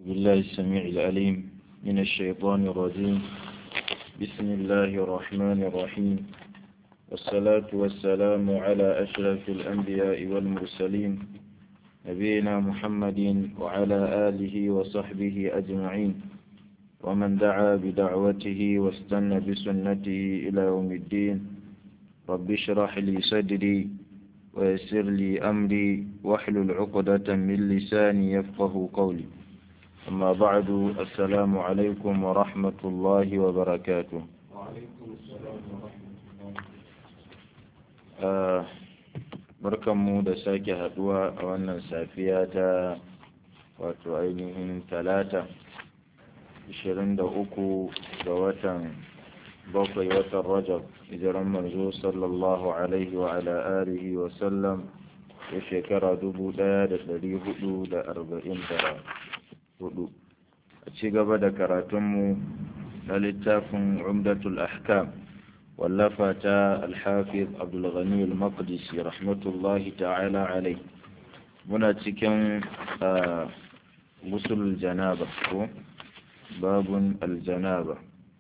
بالله السميع العليم من الشيطان الرجيم بسم الله الرحمن الرحيم والصلاة والسلام على أشرف الأنبياء والمرسلين نبينا محمد وعلى آله وصحبه أجمعين ومن دعا بدعوته واستنى بسنته إلى يوم الدين رب اشرح لي صدري ويسر لي أمري واحلل عقدة من لساني يفقه قولي أما بعد السلام عليكم ورحمة الله وبركاته وعليكم السلام ورحمة الله آه barkanmu da sake haduwa a wannan safiya ta wato ainihin talata 23 ga watan bakwai watan rajab hijiran manzo sallallahu alaihi wa ala alihi wa sallam ya shekara 1444 a ci gaba da karatunmu na littafin umdatul ahkam wallafa ta alhafiz abdulghani al-maqdisi rahmatullahi ta'ala alai muna cikin musul janaba ko babun aljanaba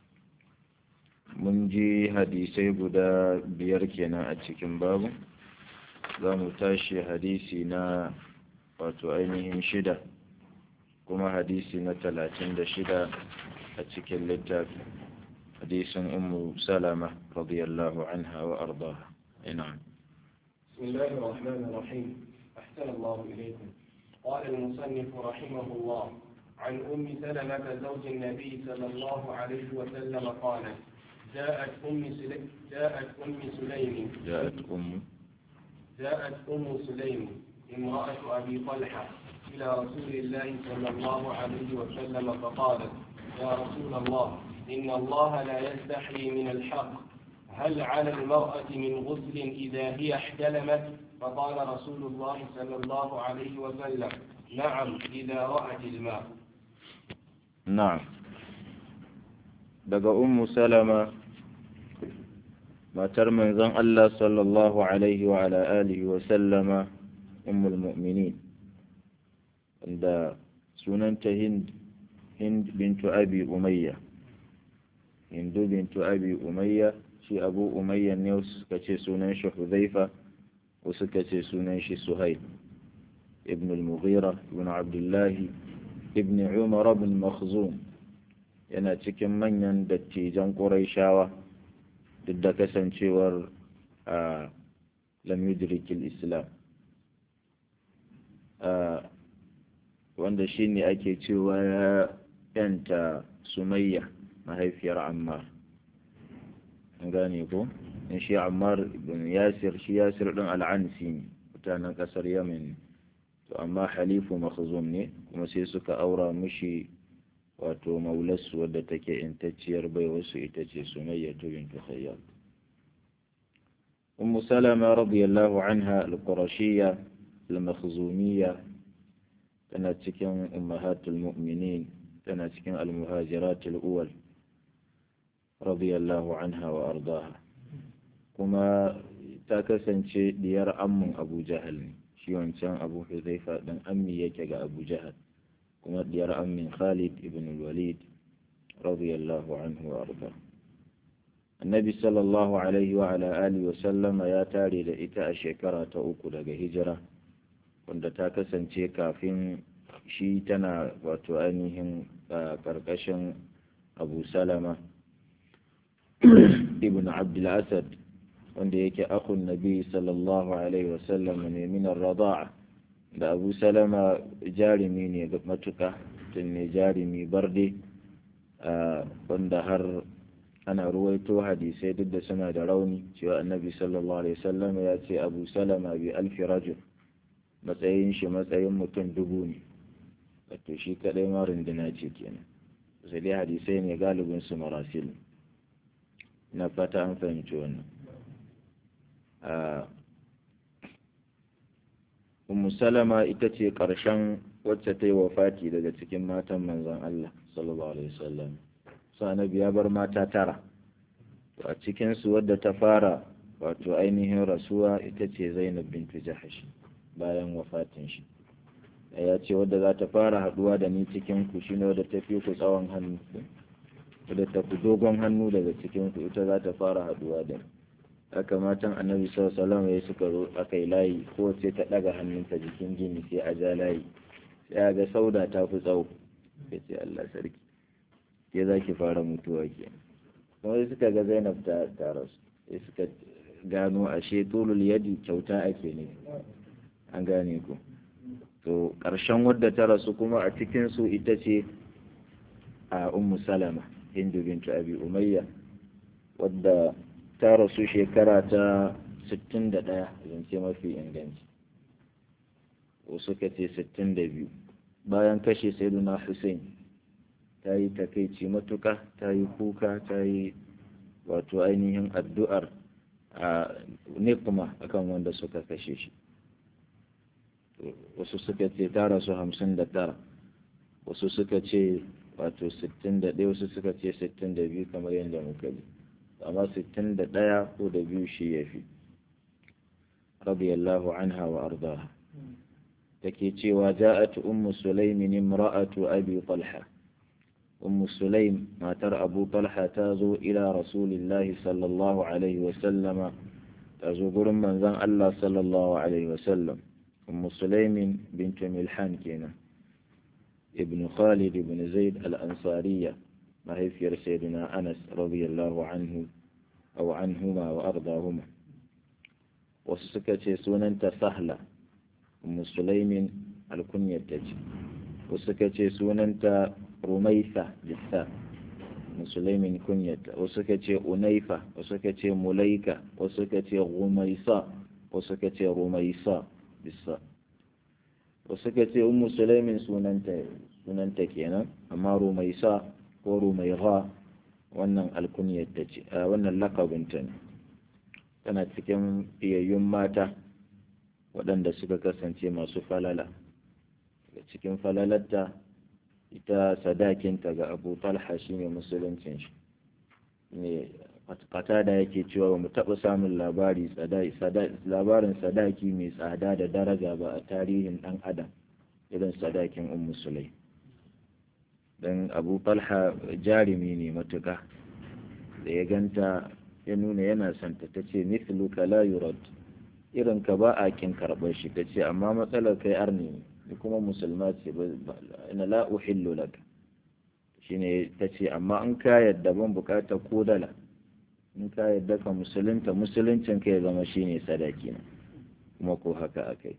mun ji hadisai guda biyar kenan a cikin babu za mu tashi hadisi na wato ainihin shida kuma hadisi na talatin da shida a cikin littafi حديث أم سلمة رضي الله عنها وأرضاها نعم بسم الله الرحمن الرحيم أحسن الله إليكم قال المصنف رحمه الله عن أم سلمة زوج النبي صلى الله عليه وسلم قالت جاءت أم سليم جاءت أم سليم جاءت أم جاءت أم سليم امرأة أبي طلحة إلى رسول الله صلى الله عليه وسلم فقالت يا رسول الله إن الله لا يستحي من الحق هل على المرأة من غسل إذا هي احتلمت فقال رسول الله صلى الله عليه وسلم نعم إذا رأت الماء نعم daga ummu salama matar manzon Allah sallallahu alaihi wa ala alihi wa sallama ummul mu'minin wanda sunanta hind hind bintu abi umayya hindu bintu abi umayya shi abu umayya ne wasu suka ce sunan shi huzaifa wasu suka ce sunan shi suhail ibn al-mughira ibn abdullahi ibn umar ibn makhzum yana cikin manyan dattijan quraishawa duk da kasancewar a lam yudrikil islam wanda shine ake cewa ya yanta sumayya mahaifiyar ammar an gane ko in shi ammar ibn yasir shi yasir din al'ansi ne mutanen kasar yamin to amma halifu makhzum ne kuma sai suka aura mishi wato maularsu wadda take intacciyar bai wasu ita ce sumayya bintu khayyab ummu salama radiyallahu anha al-qurashiyya al-makhzumiyya tana cikin ummahatul mu'minin tana cikin al-muhajiratul uwal radiyallahu anha wa ardaha kuma ta kasance diyar ammun abu jahal ne shi wancan abu huzaifa din ammi yake ga abu jahal kuma diyar ammin khalid ibn walid radiyallahu anhu wa arda annabi sallallahu alaihi wa ala alihi wa sallama ya tare da ita a shekara ta uku daga hijira wanda ta kasance kafin shi tana wato ainihin karkashin abu salama ibn abdul asad wanda yake akun nabi sallallahu alaihi wasallam ne min rada'a da abu salama jarumi ne matuka tun ne jarumi barde wanda har ana ruwaito hadisai duk da suna da rauni cewa annabi sallallahu alaihi wasallam ya ce abu salama bi alfi rajul matsayin shi matsayin mutum dubu ne wato shi kadai ma runduna ce kenan sai dai hadisai ne galibin su marasil na fata an fahimci wannan Ummu Salama ita ce ƙarshen wacce ta yi wafati daga cikin matan manzon Allah sallallahu alaihi wasallam annabi ya bar mata tara to a cikin su wadda ta fara wato ainihin rasuwa ita ce Zainab bintu Jahash bayan wafatin shi ya ce wadda za ta fara haduwa da ni cikin ku shine wadda ta fi ku tsawon hannu wadda ta fi dogon hannu daga cikin ku ita za ta fara haduwa da ni haka matan annabi sallallahu alaihi suka zo aka yi layi ko sai ta daga hannunta jikin gini sai a ja layi sai a ga sauda ta fi tsawo sai ce Allah sarki ke za ki fara mutuwa ke kuma suka ga Zainab ta ta rasu sai suka gano ashe tulul yadi kyauta ake ne an gane ku to ƙarshen wadda ta rasu kuma a cikin su ita ce a ummu salama hindu bintu abi umayya wadda ta rasu shekara ta 61 zance mafi inganci wasu ka ce 62 bayan kashe sayyiduna hussein ta yi takaici matuka ta yi kuka ta yi wato ainihin addu'ar a nikma akan wanda suka kashe shi wasu suka ce ta rasu 59 wasu suka ce wato 61 wasu suka ce 62 kamar yadda muka bi amma 61 ko da biyu shi ya fi radiyallahu anha wa ardaha take cewa ja'at ummu sulaimin imra'atu abi talha ummu sulaim matar abu talha ta zo ila rasulillahi sallallahu alaihi wa sallama ta zo gurin manzon Allah sallallahu alaihi wa sallam ummu sulaimin bintu milhan kenan ibn khalid ibn zaid al-ansariya mahaifiyar sayyidina anas radiyallahu anhu aw anhuma wa ardahuma wasu suka ce sunanta sahla ummu sulaimin alkunyar ta ce wasu suka ce sunanta rumaisa bisa musulmin kunyata wasu suka ce unaifa wasu suka ce mulaika wasu suka ce rumaisa wasu suka ce rumaisa bisa wasu suka ce ummu sulaimin sunanta sunanta kenan amma rumaisa ko rumaiha wannan alkunyar ta ce wannan lakabinta ne tana cikin fiyayyun mata waɗanda suka kasance masu falala daga cikin falalarta ita sadakinta ga abu talha shi ne musuluncin shi ne fata da yake cewa ba mu taɓa samun labari labarin sadaki mai tsada da daraja ba a tarihin ɗan adam irin sadakin un musulai don abu talha jarumi ne matuƙa da ya ganta ya nuna yana santa ta ce mithluka la yurad irin ka ba a kin karɓar shi ta ce amma matsalar kai arni ne kuma musulma ce ina la uhillu laka shine ta ce amma an ka yadda ban bukata ko dala in ka yadda ka musulunta musuluncin ka ya zama shine sadaki na kuma ko haka akai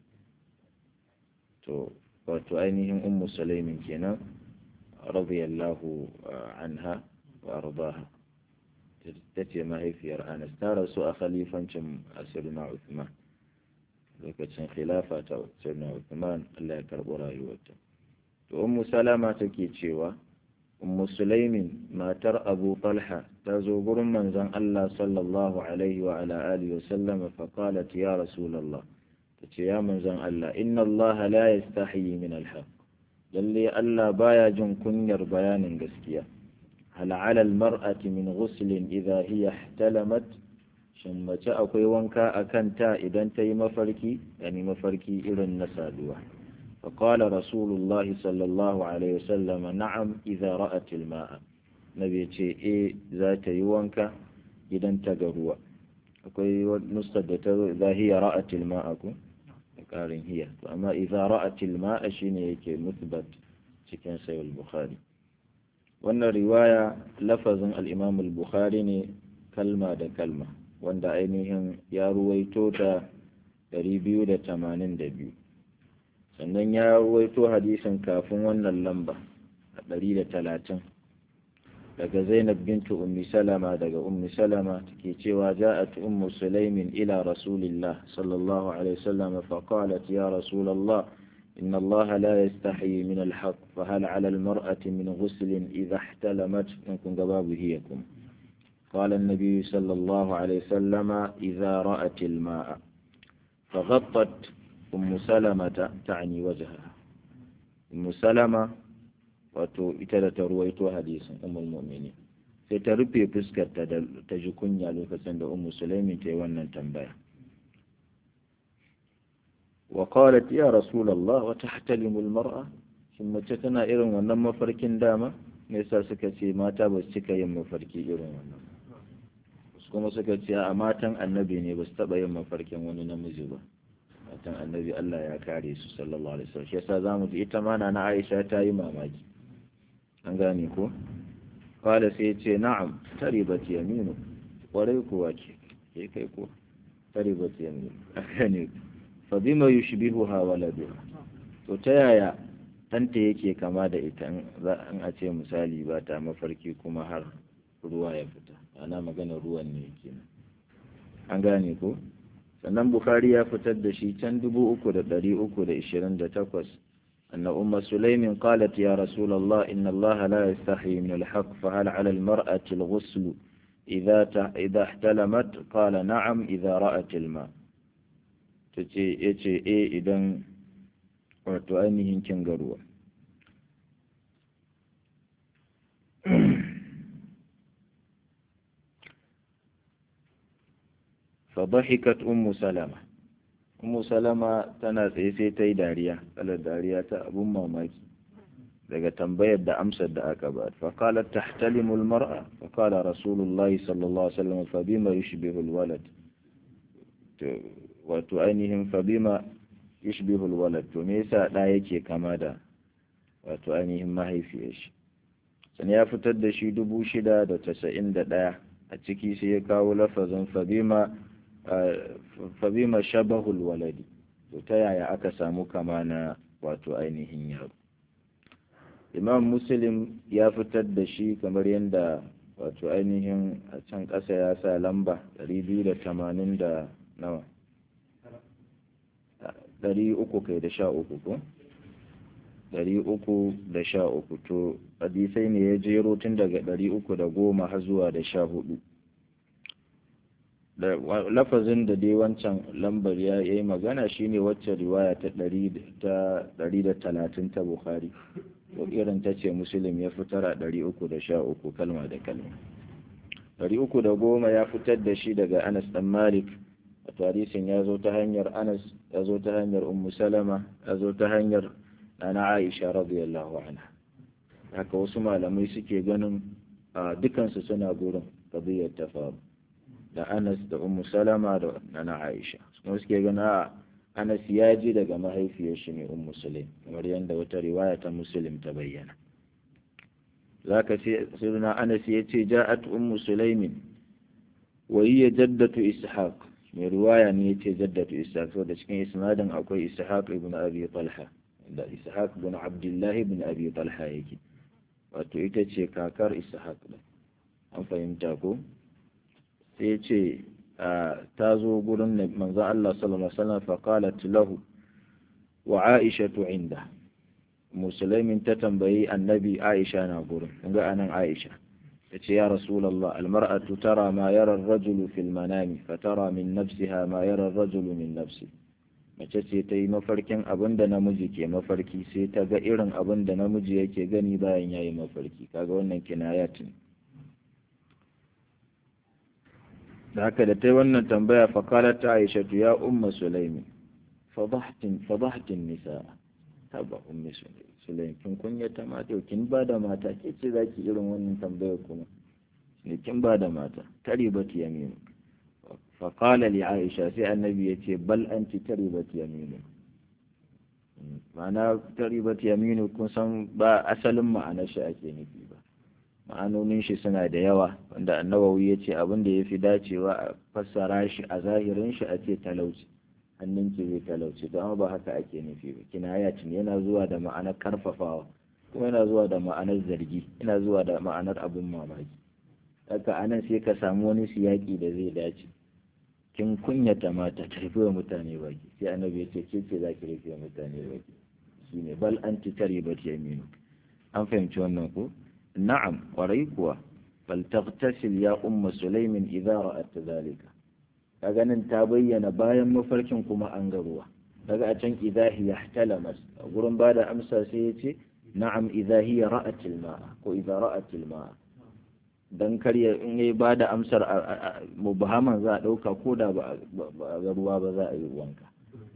to wato ainihin ummu sulaimin kenan radiyallahu anha wa ardaha ta ce mahaifiyar anas ta rasu a khalifancin asirna uthman lokacin khilafa ta sirna Uthman Allah ya karɓi rayuwarta to ummu salama take cewa ummu sulaimin matar abu talha ta zo gurin manzon Allah sallallahu alaihi wa ala alihi wa sallam fa qalat ya rasulullah tace ya manzon Allah inna Allah la yastahi min al-haq lalle Allah baya jin kunyar bayanin gaskiya hal ala al-mar'ati min ghuslin idha hiya ihtalamat shin mace akwai wanka a kanta idan ta yi mafarki yani mafarki irin na saduwa فقال رسول الله صلى الله عليه وسلم نعم إذا رأت الماء نبي ce e za ta yi wanka idan ta ga ruwa akwai nuskar da ta za hiya ra'atil ma'a ku da ƙarin hiya to amma idza ra'atil ma'a shine yake musbat cikin sahih bukhari wannan riwaya lafazin al-imam al-bukhari ne kalma da kalma wanda ainihin ya ruwaito ta 282 sannan ya ruwaito hadisin kafin wannan lamba a 130 daga zainab bintu ummi salama daga ummi salama take cewa ja'at ummu sulaimin ila rasulillah sallallahu alaihi wasallam fa qalat ya rasulullah إن الله لا يستحي من الحق فهل على المرأة من غسل إذا احتلمت منكم قبابهيكم قال النبي صلى الله عليه وسلم إذا رأت الماء فغطت أم سلمة تعني وجهها أم سلمة wato ita da ta ruwaito hadisin umul mu'mini sai ta rufe fuskar ta da ta ji kunya lokacin da ummu sulaimin ta yi wannan tambaya wa qalat ya rasulullah wa tahtalimu almar'a shin mace tana irin wannan mafarkin dama me yasa suka ce mata ba su cika yin mafarki irin wannan kuma suka ce a matan annabi ne ba su taɓa yin mafarkin wani namiji ba matan annabi Allah ya kare su sallallahu alaihi wasallam shi yasa zamu ji ita ma na Aisha ta yi mamaki an gane ko qala sai ce na'am taribat yaminu kwarai kuwa ke ke kai ko taribat yaminu akane fa bima yushbihuha waladuha to ta yaya ɗanta yake kama da ita in a ce misali ba ta mafarki kuma har ruwa ya fita ana magana ruwan ne kenan an gane ko sannan bukhari ya fitar da shi can dubu uku da ɗari uku da ishirin da takwas أن أم سليم قالت يا رسول الله إن الله لا يستحي من الحق فهل على المرأة الغسل إذا إذا احتلمت قال نعم إذا رأت الماء تجي يجي إيه إذا وتؤنيه كنغروا فضحكت أم سلمة أم سلمة tana tsaye sai ta yi dariya kalar dariya ta abun mamaki daga tambayar da amsar da aka ba fa qalat tahtalimu almar'a fa qala rasulullahi sallallahu alaihi wasallam fa bima yushbihu alwalad to wato ainihin fa bima yushbihu alwalad to me yasa da yake kama da wato ainihin mahaifiyar shi san ya fitar da shi dubu shida da tasa'in da ɗaya a ciki sai ya kawo lafazin fabima fabima shabahul waladi to ta yaya aka samu kama na wato ainihin yaro imam muslim ya fitar da shi kamar yadda wato ainihin a can ƙasa ya sa lamba 280 da nawa 300 kai da sha uku ko ɗari uku da sha uku to hadisai ne ya jero tun daga ɗari uku da goma har zuwa da sha hudu da lafazin da dai wancan lambar ya yi magana shine wacce riwaya ta ɗari da talatin ta bukhari ko irin ta ce musulun ya fitar a ɗari uku da sha uku kalma da kalma ɗari uku da goma ya fitar da shi daga anas ɗan malik a tarihin ya zo ta hanyar anas ya zo ta hanyar ummu salama ya zo ta hanyar na Aisha radiyallahu anha haka wasu malamai suke ganin a dukansu suna gurin qadiyar ta faru da Anas da Ummu Salama da na Aisha kuma suke ganin a Anas ya ji daga mahaifiyar shi ne Ummu Sulaim kamar yadda wata riwaya ta Muslim ta bayyana zaka ce sirna Anas ya ce ja'at Ummu Sulaimin wa hiya jaddatu Ishaq mai riwaya ne ya ce jaddatu Ishaq saboda cikin isnadin akwai Ishaq ibn Abi Talha da ishaq bin abdullahi bin abi talha yake wato ita ce kakar ishaq da an fahimta ko sai ce ta zo gurin manzo Allah sallallahu alaihi wasallam fa qalat lahu wa aisha inda musulmin ta tambayi annabi aisha na gurin ga anan aisha tace ya rasulullah almar'atu tara ma yara ar-rajulu fil manami fatara min nafsiha ma yara ar-rajulu min nafsihi mace ce ta yi mafarkin abin da namiji ke mafarki sai ta ga irin abin da namiji yake gani bayan ya yi mafarki kaga wannan kinayat ne da haka da ta yi wannan tambaya fakalar ta aisha ya umma sulaimi fadahtin nisa taba ummi sulaimi kin kunya ta mata kin ba da mata ke ce za ki irin wannan tambayar kuma ne kin ba da mata taribat yaminu faƙala li aisha sai annabi ya ce bal an ci taribat yaminu ma'ana taribat yaminu kun san ba asalin ma'anar shi ake nufi ba ma'anonin shi suna da yawa wanda annabawi ya ce abin da ya fi dacewa a fassara shi a zahirin shi a ce talauci hannun ki zai talauci to amma ba haka ake nufi ba kinaya ne yana zuwa da ma'anar karfafawa kuma yana zuwa da ma'anar zargi yana zuwa da ma'anar abin mamaki haka anan sai ka samu wani siyaki da zai dace kin kunyata mata ta rufe mutane baki sai annabi ya ce ke ce za ki rufe mutane baki shine bal anti taribat yaminu an fahimci wannan ko na'am kwarai kuwa bal taghtasil ya umma sulaimin idza ra'at dhalika kaga nan ta bayyana bayan mafarkin kuma an ga ruwa daga a can idza hiya ihtalamat gurin bada amsa sai ya ce na'am idza hiya ra'at al-ma'a ko idza ra'at al-ma'a dan karya in yayi ba da amsar mubhaman za a ɗauka ko da ba ga ruwa ba za a yi wanka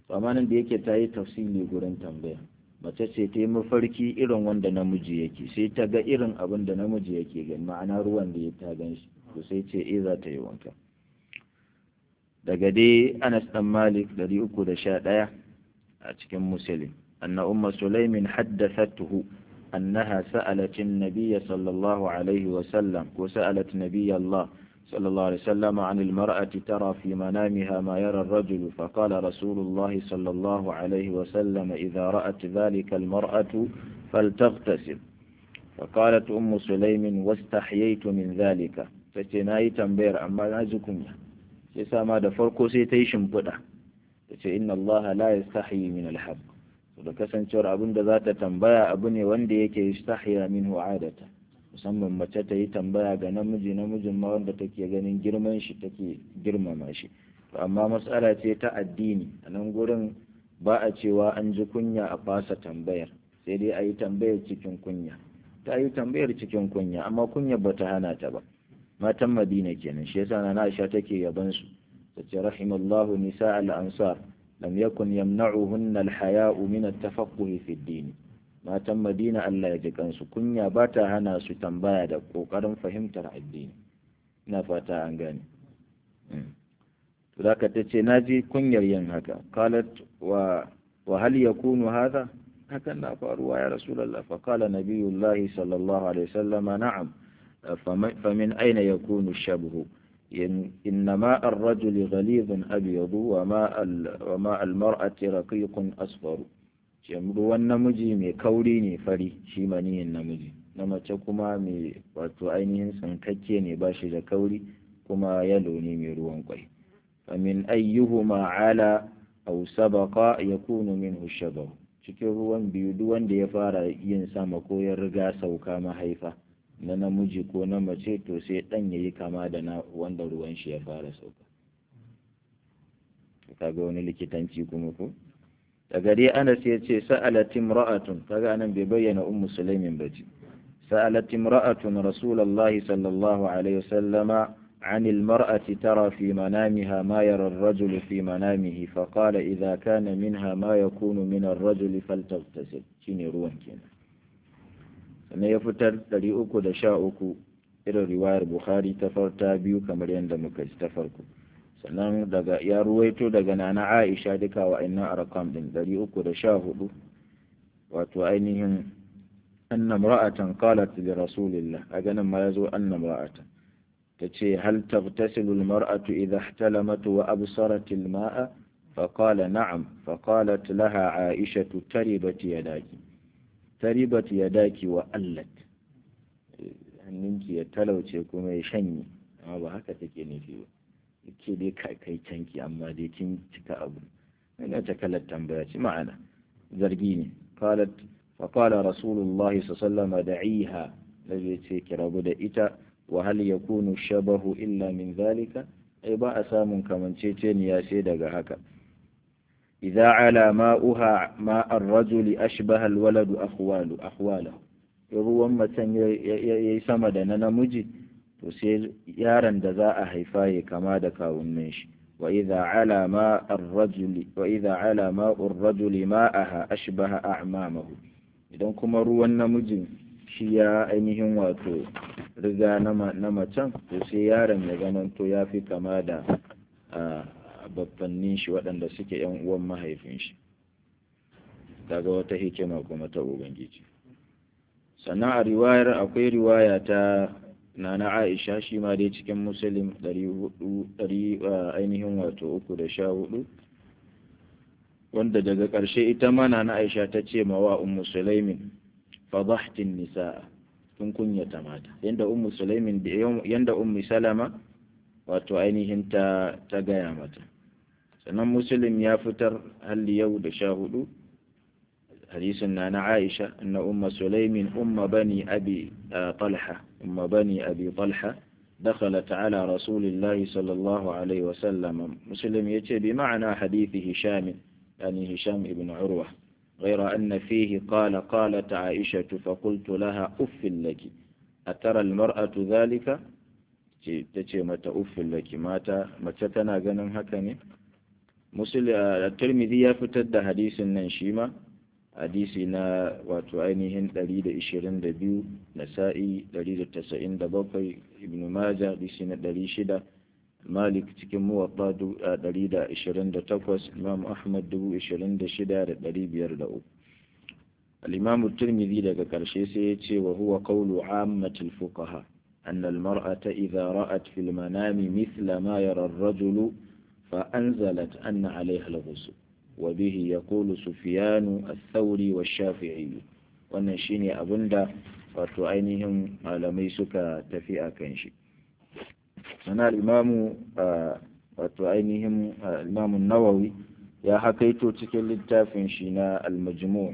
to amma nan da yake ta yi tafsili gurin tambaya mace ce ta yi mafarki irin wanda namiji yake sai ta ga irin abin da namiji yake gani ma'ana ruwan da ya ta gan shi to sai ce eh za ta yi wanka daga dai Anas dan Malik 311 a cikin Muslim anna umma Sulaimin haddathathu annaha sa'alat an-nabiy sallallahu alaihi wa sallam ko sa'alat nabiy Allah صلى الله عليه وسلم عن المرأة ترى في منامها ما يرى الرجل فقال رسول الله صلى الله عليه وسلم إذا رأت ذلك المرأة فلتغتسل فقالت أم سليم واستحييت من ذلك فتناي تنبير أما نازكم يسا ما دفرقو سيتيشن بدا إن الله لا يستحيي من الحق da kasancewar abin da za ta tambaya abu ne wanda yake yastahiya minhu adata musamman mace ta yi tambaya ga namiji namijin ma wanda take ganin girman shi take girmama shi to amma matsala ce ta addini a nan gurin ba a cewa an ji kunya a fasa tambayar sai dai a yi tambayar cikin kunya ta yi tambayar cikin kunya amma kunya ba ta hana ta ba matan madina kenan shi yasa na Aisha take yaban su tace rahimallahu nisa al-ansar lam yakun yamna'uhunna al-haya'u min at-tafaqquh fi ad-din matan madina Allah ya ji kansu kunya ba ta hana su tambaya da ƙoƙarin fahimtar addini ina fata an gane to zaka ta ce naji kunyar yin haka qalat wa wa hal yakunu hadha hakan na faruwa ya rasulullah fa qala nabiyullahi sallallahu alaihi wasallam na'am famin aina yakunu shabhu إنما الرجل غليظ أبيض وماء وماء المرأة رقيق أصفر ruwan namiji mai kauri ne fari shi maniyin namiji na mace kuma mai wato ainihin tsankakke ne ba shi da kauri kuma yalo ne mai ruwan kwai famin ayyuhuma ala aw sabaqa yakunu minhu shabahu cikin ruwan biyu duk wanda ya fara yin sama ko ya riga sauka mahaifa na namiji ko na mace to sai dan yayi kama da na wanda ruwan shi ya fara sauka kaga wani likitanci kuma ko daga dai Anas ya ce sa'alat imra'atun kaga anan bai bayyana ummu sulaimin ba ce sa'alat imra'atun rasulullah sallallahu alaihi wasallama عن المرأة ترى في منامها ما يرى الرجل في منامه فقال إذا كان منها ما يكون من الرجل فلتغتسل شيني روان كينا sannan ya fitar ɗari uku da sha uku irin riwayar bukhari ta farta biyu kamar yadda muka ji ta farko sannan daga ya ruwaito daga nana aisha duka wa inna arkam din dari uku da sha hudu wato ainihin anna ra'atan qalat li rasulillah a ganin ma yazo anna ra'atan tace hal taghtasilu almar'atu idha ihtalamat wa absarat alma'a فقال نعم فقالت لها عائشة تربت يداك تربت يداك وألت hannunki ya talauce kuma ya shanye amma ba haka take nufi ba ke dai kai canki amma dai kin cika abu ina ta kalar tambaya ci ma'ana zargi ne qalat fa qala rasulullah sallallahu da'iha lalle ce ki rabu da ita wa hal yakunu shabahu illa min zalika ai ba a samun kamanceceniya sai daga haka idza ala ma'uha ma ar-rajuli ashbaha al-waladu akhwalu akhwalahu ruwan macen yayi sama da na namiji to sai yaron da za a haifa ya kama da kawunan shi wa idza ala ma ar-rajuli wa idza ala ma ar-rajuli ma'aha ashbaha a'mamahu idan kuma ruwan namijin shi ya ainihin wato riga na macen to sai yaron ya zamanto ya fi kama da babbannin shi waɗanda suke yan uwan mahaifin shi daga wata hikima kuma ta ubangiji sannan a riwayar akwai riwaya ta nana aisha shi ma dai cikin musulun ɗari ainihin wato uku da sha hudu wanda daga ƙarshe ita ma nana aisha ta ce ma wa ummu sulaimin fadahtin nisa'a kun kunyata mata yanda ummu sulaimin yanda ummu salama wato ainihin ta ta gaya mata sannan muslim ya fitar halli yau da sha hudu hadisin na na aisha na umma sulaimin umma bani abi talha umma bani abi talha دخلت على رسول الله صلى الله عليه وسلم مسلم يتي بمعنى حديث هشام يعني هشام ابن عروة غير أن فيه قال قالت عائشة فقلت لها أف لك أترى المرأة ذلك تتي متى أف لك متى متى تنا جنن هكني tirmidhi ya fitar da hadisin nan shi ma hadisi na wato ainihin 122 nasa'i 197 ibn majah hadisi na 600 malik cikin muwatta 128 imam ahmad 26,503 الإمام الترمذي لك كرشيسي وهو قول عامة الفقهاء أن المرأة إذا رأت في المنام مثل ما يرى الرجل فأنزلت أن عليها الغسل وبه يقول سفيان الثوري والشافعي ونشيني أبندا وتعينهم على ميسك تفيء كنشي أنا الإمام وتعينهم الإمام النووي يا حكيتو تكل التافن شنا المجموع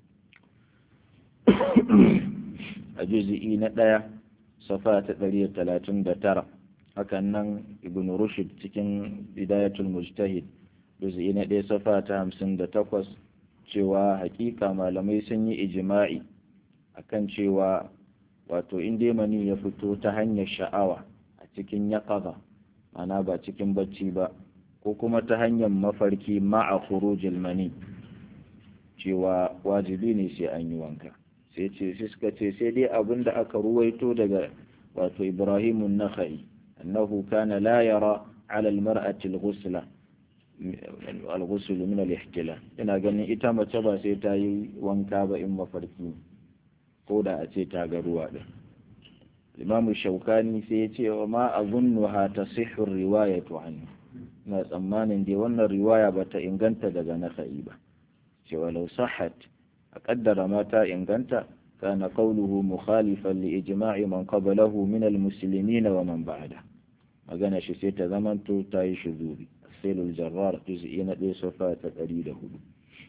a juzi'i na ɗaya safa ta ɗari talatin da tara hakan nan ibn rushd cikin bidayatul mujtahid juzi'i na ɗaya safa ta hamsin da takwas cewa hakika malamai sun yi ijima'i akan cewa wato in mani ya fito ta hanyar sha'awa a cikin yaƙaza mana ba cikin bacci ba ko kuma ta hanyar mafarki ma'a khurujil mani cewa wajibi ne sai an yi wanka sai ce sai suka ce sai dai abin da aka ruwaito daga wato Ibrahim an-Nakhai annahu kana la yara ala al-mar'ati al-ghusla al-ghusl min al-ihtilal ina ganin ita mace ba sai ta yi wanka ba in mafarki ko da a ce ta ga ruwa din Imam Shaukani sai ya ce wa ma azunnuha tasihhu riwayatu anhu na tsammanin dai wannan riwaya bata inganta daga Nakhai ba cewa law sahhat a ƙaddara mata inganta kana qawluhu mukhalifan li ijma'i man qablahu min al-muslimin wa man ba'da magana shi sai ta zamanto ta yi shuzuri asilul jarrar juz'i na ɗaya safa ta ɗari da hudu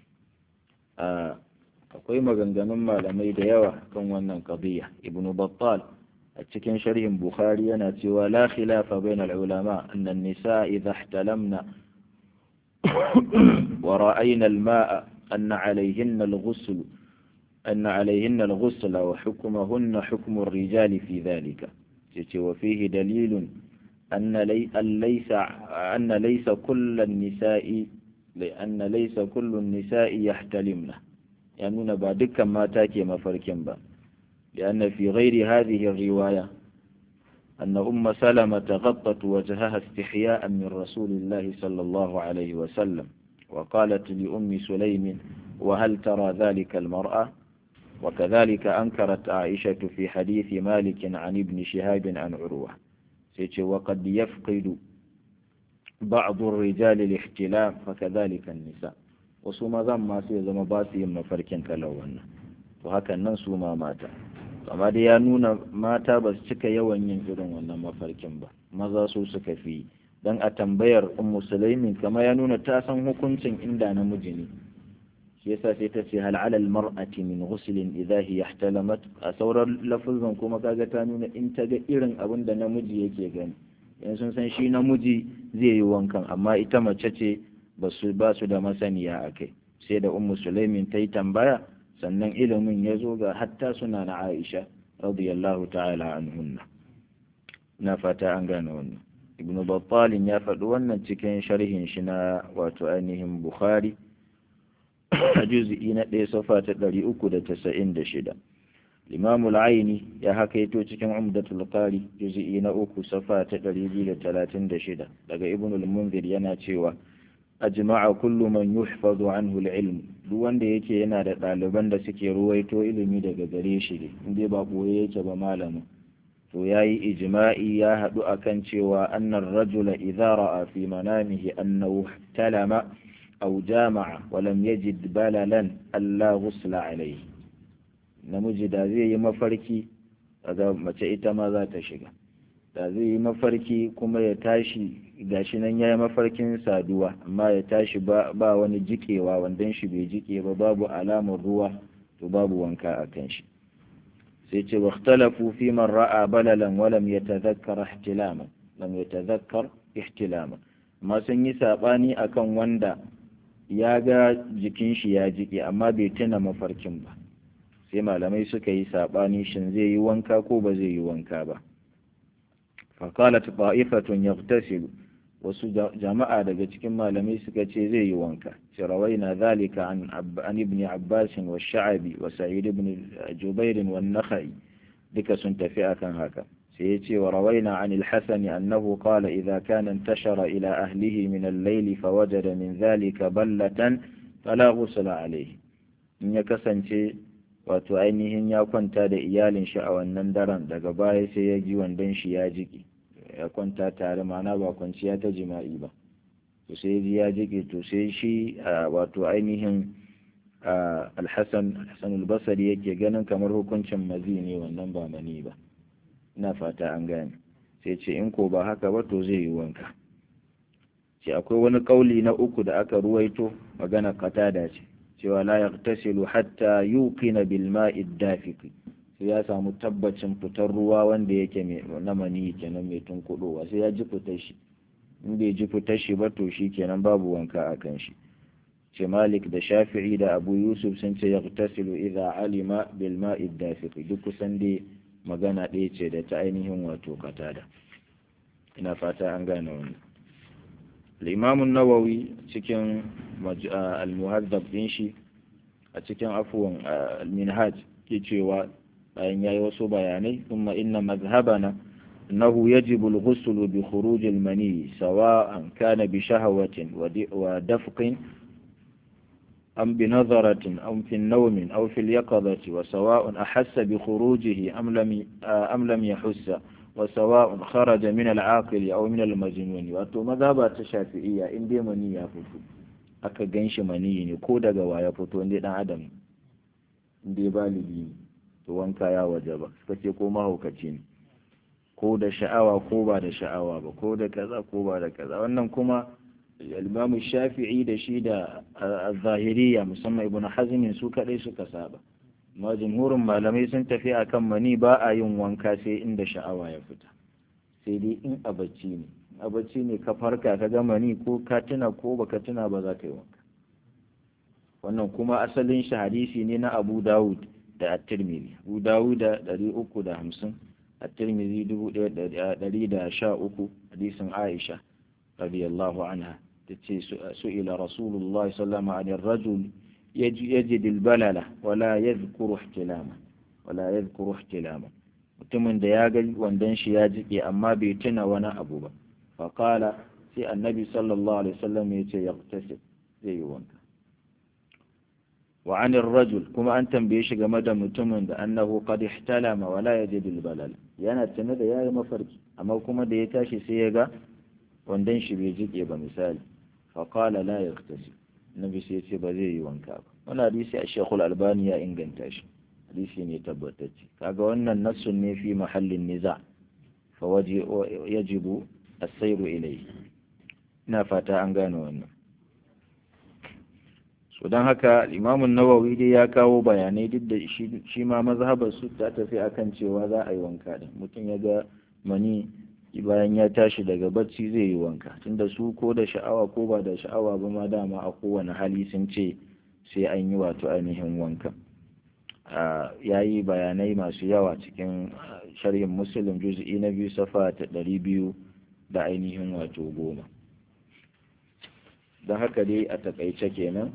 akwai maganganun malamai da yawa kan wannan qadiyya ibn battal a cikin sharhin bukhari yana cewa la khilafa bayna al-ulama anna an-nisa idha ihtalamna wa ra'ayna al-ma'a أن عليهن الغسل أن عليهن الغسل وحكمهن حكم الرجال في ذلك وفيه دليل أن, لي أن ليس أن ليس كل النساء لأن ليس كل النساء يحتلمن يعني بعد ما تاكي مفركن با لأن في غير هذه الرواية أن أم سلمة غطت وجهها استحياء من رسول الله صلى الله عليه وسلم وقالت لأم سليم وهل ترى ذلك المرأة وكذلك أنكرت عائشة في حديث مالك عن ابن شهاب عن عروة وقد يفقد بعض الرجال الاحتلام فكذلك النساء وسوما ذم ما سيزم باسي مفركين كالوانا وهكذا سوما ماتا amma dai ya nuna mata ba su cika yawan yin irin wannan mafarkin ba maza su suka fi don a tambayar ummu sulaimin kama ya nuna ta san hukuncin inda namiji ne shi yasa sai ta ce hal alal mar'ati min ghuslin idha hiya ihtalamat a sauran lafuzan kuma kaga ta nuna in ta ga irin abin da namiji yake gani yan sun san shi namiji zai yi wankan amma ita mace ce ba su ba su da masaniya akai sai da ummu sulaimin ta yi tambaya sannan ilimin ya zo ga hatta suna na Aisha radiyallahu ta'ala anhunna na fata an gane wannan ibn battalin ya faɗi wannan cikin sharhin shi na wato ainihin bukhari a juz'i na ɗaya safa ta ɗari uku da tasa'in da shida limamul aini ya hakaito cikin umdatul qari juz'i na uku safa ta ɗari biyu da talatin da shida daga ibn al-munzir yana cewa ajma'a kullu man yuhfazu anhu al-ilm duk wanda yake yana da ɗaliban da suke ruwaito ilimi daga gare shi ne in dai ba ɓoye yake ba malamin to ya yi ijma'i ya haɗu akan cewa annar rajula idza ra'a fi manamihi annahu talama aw jama'a wa lam yajid balalan alla ghusla alayhi namiji da zai yi mafarki kaga mace ita ma za ta shiga da zai yi mafarki kuma ya tashi gashi nan ya yi mafarkin saduwa amma ya tashi ba, ba wani jikewa wandan shi bai jike ba babu alamar ruwa to babu wanka a kan shi sai ce واختلفوا في من ra'a balalan ولم يتذكر احتلاما lam yatadhakkar ihtilama amma sun yi sabani akan wanda ya ga jikin shi ya jike amma bai tuna mafarkin ba sai malamai suka yi sabani shin zai yi wanka ko ba zai yi wanka ba فقالت طائفة يغتسل wasu jama'a daga cikin malamai suka ce zai yi wanka ce rawaina zalika an an ibn abbas wa sha'abi wa sa'id ibn jubair wa nakhai duka sun tafi akan haka sai ya ce wa rawaina an al-hasan annahu qala idza kana intashara ila ahlihi min al-layl fawajada min zalika ballatan fala ghusla alayhi in ya kasance wato ainihin ya kwanta da iyalin shi a wannan daren daga baya sai ya ji wandon shi ya jiki ya kwanta tare mana ba kwanciya ta jima'i ba to sai ji ya jike to sai shi wato ainihin alhassan alhassan albasari yake ganin kamar hukuncin mazi ne wannan ba mani ba ina fata an gane sai ce in ko ba haka ba to zai yi wanka ce akwai wani kauli na uku da aka ruwaito magana katada ce cewa la yaghtasilu hatta yuqina bil ma'i dafiqi sai ya samu tabbacin fitar ruwa wanda yake na mani kenan mai tunkuɗowa sai ya ji fitar shi in bai ji fitar shi ba to shi kenan babu wanka a kan shi ce malik da shafi'i da abu yusuf sun ce yaghtasilu idza alima bil ma'i dafiq duk kusan dai magana ɗaya ce da ta ainihin wato katada ina fata an gane wannan al-imam an-nawawi cikin al-muhaddab din shi a cikin afwan al-minhaj ke cewa bayan yayi wasu bayanai kuma inna mazhabana annahu yajibu al-ghusl bi khuruj al-mani sawa'an kana bi shahawatin wa dafqin am bi nadharatin am fi an-nawm aw fi al-yaqadati wa sawa'un ahassa bi khurujihi am lam am lam yahussa wa sawa'un kharaja min al-aqil aw min al-majnun wato mazhaba ta shafi'iyya in dai mani ya fito aka ganshi mani ne ko daga waya fito inda dan adam in dai baligi ne to wanka ya waje ba suka ce ko mahaukaci ne ko da sha'awa ko ba da sha'awa ba ko da kaza ko ba da kaza wannan kuma al-Imam Shafi'i da shi da zahiriya musamman Ibn Hazm su kadai suka saba amma jumhurin malamai sun tafi akan mani ba a yin wanka sai inda sha'awa ya fita sai dai in a bacci ne a bacci ne ka farka ka ga mani ko ka tuna ko baka tuna ba za ka yi wanka wannan kuma asalin shi hadisi ne na Abu Dawud da at-Tirmidhi Abu Dawud da 350 at-Tirmidhi 1113 hadisin Aisha radiyallahu anha tace su'ila Rasulullah sallallahu alaihi wasallam rajul yajid al-balala wala yadhkuru ihtilama wala yadhkuru ihtilama mutumin da ya ga wandan shi ya jike amma bai tuna wani abu ba fa qala sai annabi sallallahu alaihi wasallam yace yaqtasil zai yi wanka وعن الرجل كما أن تنبيش game mutumin da annahu qad ihtalama wa la yajid al-balal yana tana da yayi mafarki amma kuma da ya tashi sai ya ga wandan shi bai jike ba misali fa qala la yaghtasil nabi sai ce ba zai yi wanka ba wannan hadisi a Sheikh al-Albani ya inganta shi hadisi ne tabbatacce kaga wannan nassun ne fi mahallin niza fa waji yajibu as-sayru ilayhi ina fata an gane wannan so don haka imamun nawawi dai ya kawo bayanai duk da shi ma mazhabar su ta tafi akan cewa za a yi wanka din mutum ya ga mani bayan ya tashi daga bacci zai yi wanka tunda su ko da sha'awa ko ba da sha'awa ba ma dama a kowane hali sun ce sai an yi wato ainihin wanka ya yi bayanai masu yawa cikin sharhin muslim juz'i na biyu safa ta ɗari biyu da ainihin wato goma don haka dai a takaice kenan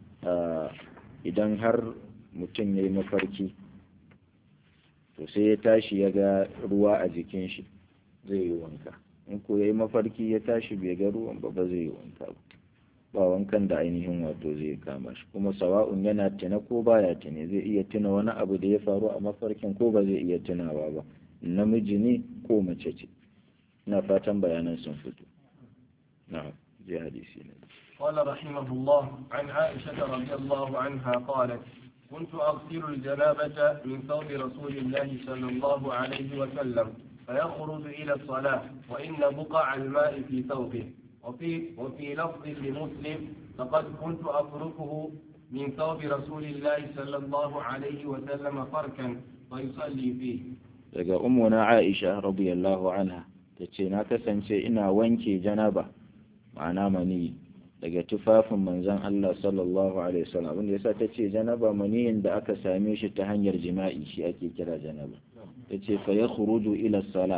idan har mutum ya yi mafarki to sai ya tashi ya ga ruwa a jikin shi zai yi wanka in ko ya yi mafarki ya tashi bai ga ruwan ba ba zai yi wanka ba ba wankan da ainihin wato zai kama shi kuma sawa'un yana tuna ko baya tuna zai iya tuna wani abu da ya faru a mafarkin ko ba zai iya tunawa ba namiji ne ko mace ce ina fatan bayanan sun fito na'am je hadisi ne قال رحمه الله عن عائشة رضي الله عنها قالت كنت أغسل الجنابة من ثوب رسول الله صلى الله عليه وسلم فيخرج إلى الصلاة وإن بقع الماء في ثوبه وفي, وفي لفظ لمسلم لقد كنت أفركه من ثوب رسول الله صلى الله عليه وسلم فركا ويصلي فيه daga ummuna Aisha radiyallahu anha tace na kasance ina wanke janaba ma'ana mani daga tufafin manzon Allah sallallahu alaihi wasallam abinda yasa tace janaba maniyin da aka same shi ta hanyar jima'i shi ake kira janaba tace fa yakhruju ila salah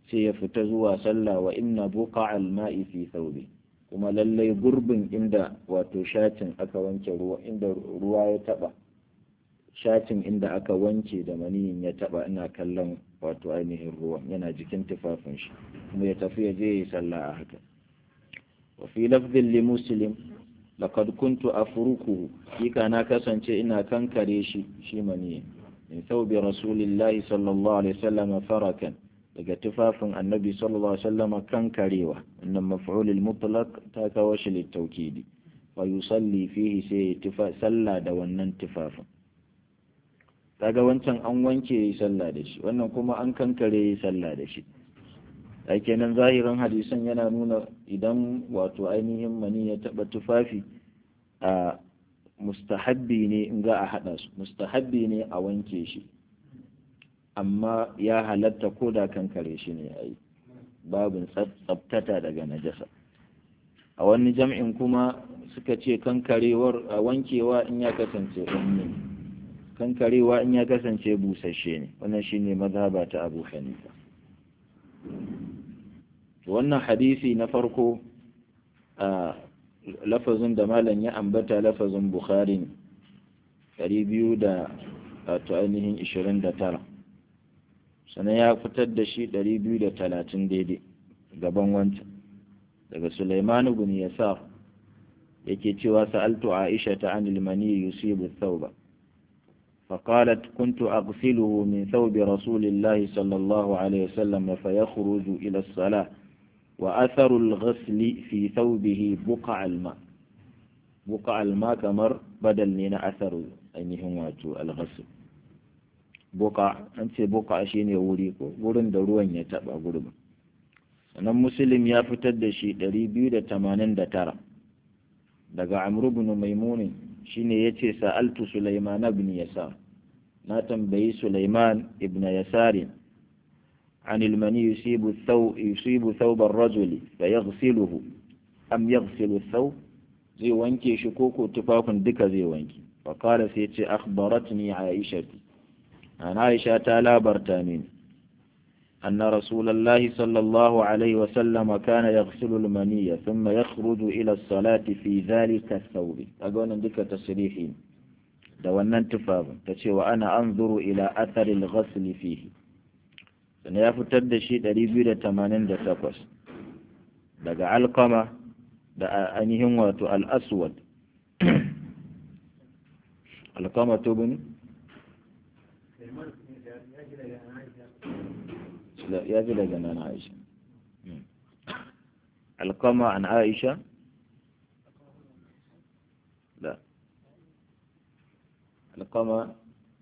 sai ya fita zuwa sallah wa inna buqa al-ma'i fi thawbi kuma lallai gurbin inda wato shatin aka wanke ruwa inda ruwa ya taba shatin inda aka wanke da maniyin ya taba ina kallon wato ainihin ruwan yana jikin tufafin shi kuma ya tafi ya je ya yi sallah a haka wa fi lafzin li muslim laqad kuntu afrukuhu kika na kasance ina kankare shi shi maniyin min thawbi rasulillahi sallallahu alaihi wasallam farakan daga tufafin annabi sallallahu alaihi wasallam kankarewa wannan maf'ulul mutlaq ta kawo shi littaukidi wa yusalli fihi sai tufa sallah da wannan tufafin kaga wancan an wanke yi sallah da shi wannan kuma an kankare yi sallah da shi a kenan zahirin hadisan yana nuna idan wato ainihin mani ya taba tufafi a mustahabbi ne in za a haɗa su mustahabbi ne a wanke shi amma ya halatta ko da kankare shi ne a yi babin tsabtata daga najasa a wani jam'in kuma suka ce kankarewar a wankewa in ya kasance ɗanyi kankarewa in ya kasance busasshe ne wannan shine mazhaba ta abu hanifa wannan hadisi na farko a lafazin da malam ya ambata lafazin bukhari ne ɗari biyu da ainihin ishirin da tara sannan ya fitar da shi ɗari biyu da talatin daidai gaban wancan daga suleiman ibn yasar yake cewa sa'altu aisha ta anil mani yusibu thawba فقالت كنت أغسله من ثوب رسول الله صلى الله عليه وسلم فيخرج إلى الصلاة وأثر الغسل في ثوبه بقع الماء بقع الماء كمر بدل لنا أثر أنهم الغسل بقع أنت بقع شين يوريكو قرن دروان يتبع قرب sannan muslim ya fitar da shi 289 daga amru bin maimunin shine yace sa'altu sulaiman ibn yasar na tambayi sulaiman ibn yasar عن المني يصيب الثوب يصيب ثوب الرجل فيغسله أم يغسل الثوب زي وانكي شكوكو تفاف دكا زي وانكي فقال سيتي أخبرتني عائشة عن عائشة تالا برتامين أن رسول الله صلى الله عليه وسلم كان يغسل المنية ثم يخرج إلى الصلاة في ذلك الثوب أقول عندك تصريحين دوانا انتفاض تشي وأنا أنظر إلى أثر الغسل فيه sannan ya fitar da shi 288 daga alkama da ainihin wato al'aswad alkama tubin ya ji daga nan aisha alkama an aisha da alkama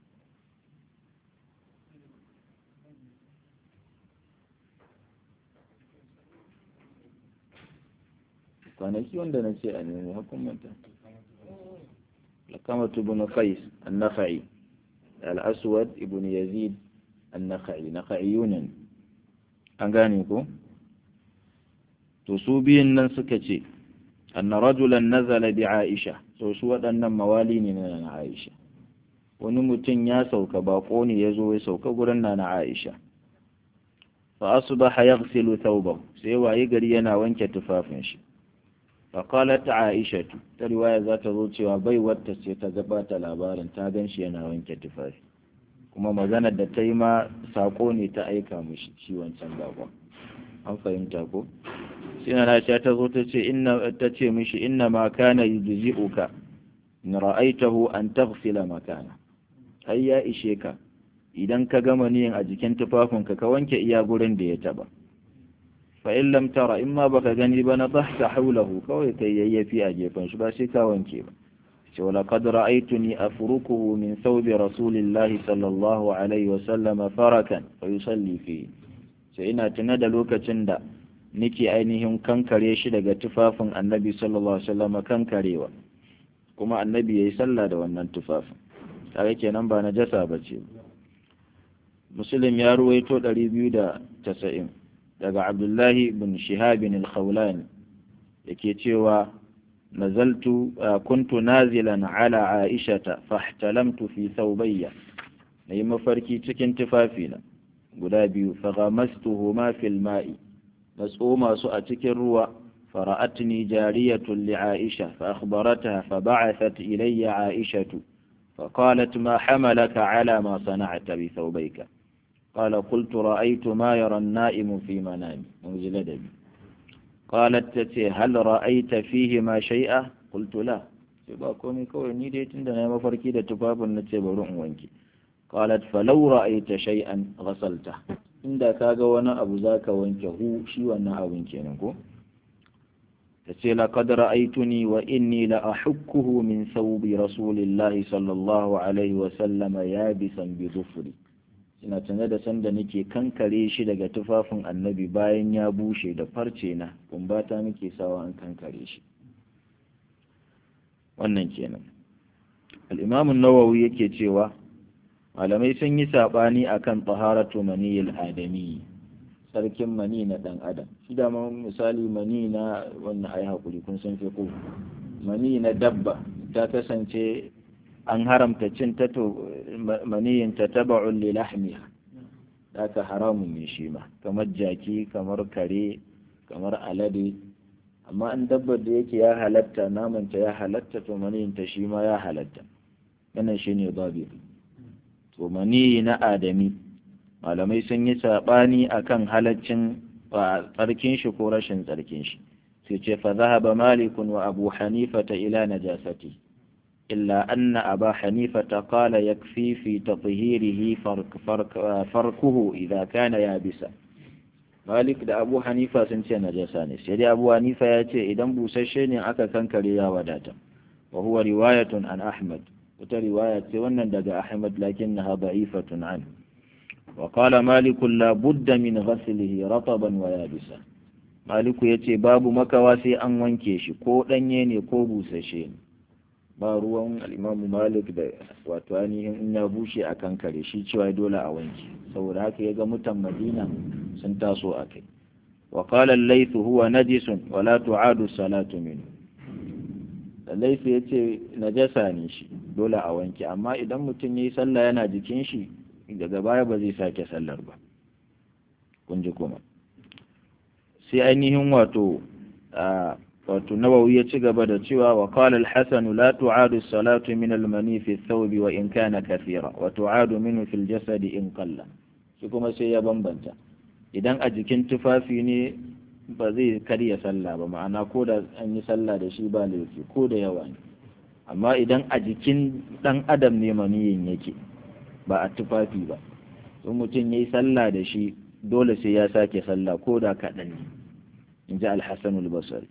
kwanaki wanda na ce a nemi hukumanta lakamatu ibn qais an-nakhai al-aswad ibn yazid an-nakhai nakha'iyunan an gane ko to su biyun nan suka ce anna rajulan nazala bi aisha to su waɗannan mawali ne na aisha wani mutum ya sauka bako ne ya zo ya sauka gurin na na aisha fa asbaha yaghsilu thawbahu sai waye gari yana wanke tufafin shi faƙalat aishatu ta riwaya za ta zo cewa bai wata ce ta gabata labarin ta gan shi yana wanke tufafi kuma maganar da ta yi ma saƙo ne ta aika mushi shi wancan bakon an fahimta ko sai na ta zo ta ce inna ta ce mishi inna ma kana yujzi'uka in ra'aitahu an taghsila makana ai ya ishe ka idan ka gama niyin a jikin tufafinka ka wanke iya gurin da ya taba fa'in lam tara in ma baka gani ba na tahta haulahu kawai kai yayyafi a gefen shi ba sai ka wanke ba ce wala qad ra'aytuni afrukuhu min thawbi rasulillahi sallallahu alaihi wa sallam farakan fa yusalli fi sai ina tuna da lokacin da nake ainihin kankare shi daga tufafin annabi sallallahu alaihi wa sallam kankarewa kuma annabi yayi sallah da wannan tufafin kare kenan ba najasa bace muslim ya ruwaito 290 daga abdullahi bin shihabin al-khawlani yake cewa nazaltu kuntu nazilan ala aishata fahtalamtu fi thawbayya nayi mafarki cikin tufafina guda biyu faghamastuhuma fil ma'i na tsoma su a cikin ruwa فرأتني جارية لعائشة فأخبرتها فبعثت إلي عائشة فقالت ما حملك على ما صنعت بثوبيك قال قلت رأيت ما يرى النائم في منامي منزل دبي قالت تتي هل رأيت فيهما شيئا قلت لا ba komai kawai ni dai tunda na mafarki da tufafin na ce bari in wanke qalat falau ra'aita shay'an ghasalta inda kaga wani abu zaka wanke hu shi wannan abun kenan ko tace laqad ra'aytuni wa inni la ahukkuhu min thawbi rasulillahi sallallahu alaihi wa sallama yabisan bi dhufri ina tana da sanda nake kankare shi daga tufafin annabi bayan ya bushe da farce na kumbata nake sawa an kankare shi wannan kenan al-imam an-nawawi yake cewa malamai sun yi sabani akan taharatu maniyil adami sarkin mani na dan adam shi da misali mani na wannan ai hakuri kun san fiqh mani na dabba ta kasance an haramta cin ta to maniyin ta taba'un li lahmiha haka haramun ne shi ma kamar jaki kamar kare kamar alade amma an dabbar da yake ya halatta namanta ya halatta to maniyin ta shi ma ya halatta wannan shine babu to maniyi na adami malamai sun yi saɓani akan halaccin tsarkin shi ko rashin tsarkin shi sai ce fa zahaba malikun wa abu hanifata ila najasati illa anna aba hanifata qala yakfi fi tatheerihi farkuhu idza kana yabisa malik da abu hanifa sun ce najasa ne sai dai abu hanifa ya ce idan busasshe ne aka kankare ya wadata wa huwa riwayatun an ahmad wata riwaya ce wannan daga ahmad lakinnaha da'ifatun anhu وقال مالك لا بد من غسله رطبا ويابسا مالك yace babu makawa sai an wanke shi ko danye ne ko busashe ne ba ruwan al-Imam Malik da wato ainihin in ya bushe a kan kare shi cewa dole a wanke saboda haka yaga mutan Madina sun taso a kai wa qala al-layth huwa najisun wa la tu'adu salatu minhu al-layth yace najasa ne shi dole a wanke amma idan mutum yayi sallah yana jikin shi daga baya ba zai sake sallar ba kun ji kuma sai ainihin wato wato nawawi ya ci gaba da cewa wa qala al-hasan la tu'adu as-salatu min al-mani fi ath-thawb wa in kana kathira wa tu'adu minhu fi al-jasad in qalla shi kuma sai ya bambanta idan a jikin tufafi ne ba zai karya sallah ba ma'ana ko da an yi sallah da shi ba laifi ko da yawa ne amma idan a jikin dan adam ne maniyin yake ba a tufafi ba in mutum ya yi sallah da shi dole sai ya sake sallah ko da kaɗan ne in ji alhassan albasari